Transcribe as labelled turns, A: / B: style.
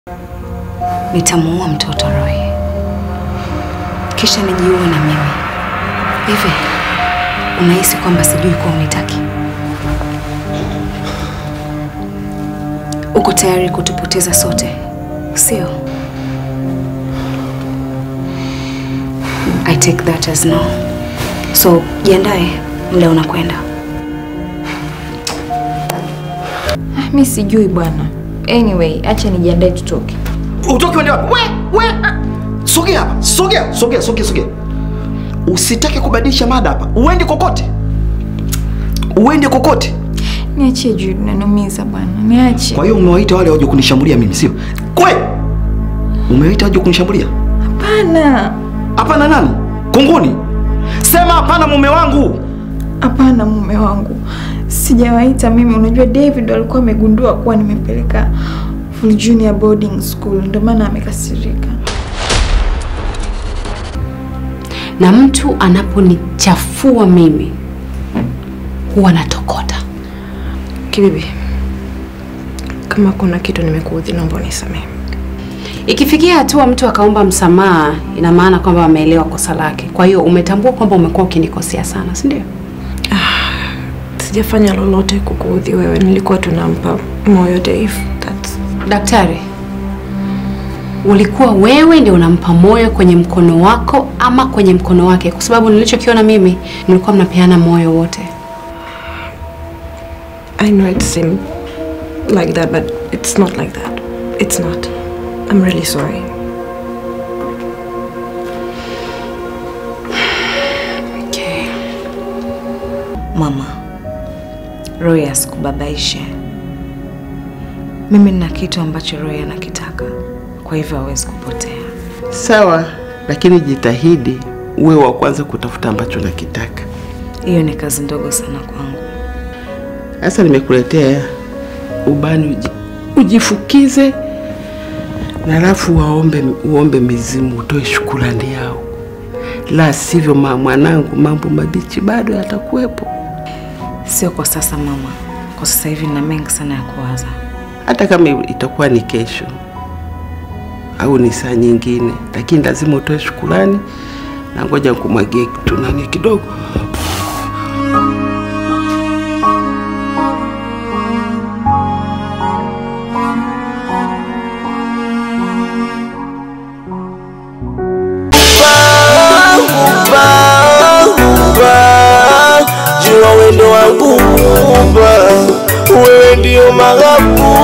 A: Nitamuua mtoto Roy, kisha nijiue na mimi. Hivi unahisi kwamba sijui kuwa unitaki? Uko tayari kutupoteza sote, sio? I take that as no. So jiandae, muda unakwenda.
B: Ah, mi sijui bwana. Anyway, acha nijiandae tutoke.
C: Utoke uende wapi? We, we. Sogea hapa. Sogea, sogea, sogea, sogea. Usitake kubadilisha mada hapa. Uende kokote. Uende kokote.
B: Niachie Jude, nanumiza bwana. Niache.
C: Kwa hiyo umewaita wale waje kunishambulia mimi, sio? Kwe! Umewaita waje kunishambulia?
B: Hapana.
C: Hapana nani? Kunguni. Sema hapana mume wangu.
B: Hapana mume wangu. Sijawaita mimi. Unajua David alikuwa amegundua kuwa nimepeleka Full Junior boarding school ndio maana amekasirika.
D: na mtu anaponichafua mimi huwa natokota.
E: Kibibi, kama kuna kitu nimekuudhi, naomba unisamehe.
D: Ikifikia hatua mtu akaomba msamaha, ina maana kwamba ameelewa kosa lake. Kwa hiyo umetambua kwamba umekuwa ukinikosea sana, si ndio?
E: Sijafanya lolote kukuudhi wewe, nilikuwa tunampa moyo Dave. That's...
D: Daktari, ulikuwa wewe ndio unampa moyo kwenye mkono wako ama kwenye mkono wake? Kwa sababu nilichokiona mimi, mlikuwa mnapeana moyo wote.
E: I know it seemed like that, but it's not like that. It's not. I'm really sorry.
D: Okay.
A: Mama, Roy asikubabaishe. Mimi nina kitu ambacho Roy anakitaka, kwa hivyo hawezi kupotea.
F: Sawa, lakini jitahidi uwe wa kwanza kutafuta ambacho nakitaka.
A: Hiyo ni kazi ndogo sana kwangu.
F: Sasa nimekuletea ubani uji, ujifukize na alafu waombe, uombe mizimu utoe shukurani yao, la sivyo ma mwanangu, mambo mabichi bado yatakuwepo.
A: Sio kwa sasa mama, kwa sasa hivi nina mengi sana ya kuwaza.
F: Hata kama itakuwa ni kesho au ni saa nyingine, lakini lazima utoe shukurani, na ngoja nikumwagie kitu nani kidogo.
G: jua wendo wangu Muumba, wewe ndio maghabu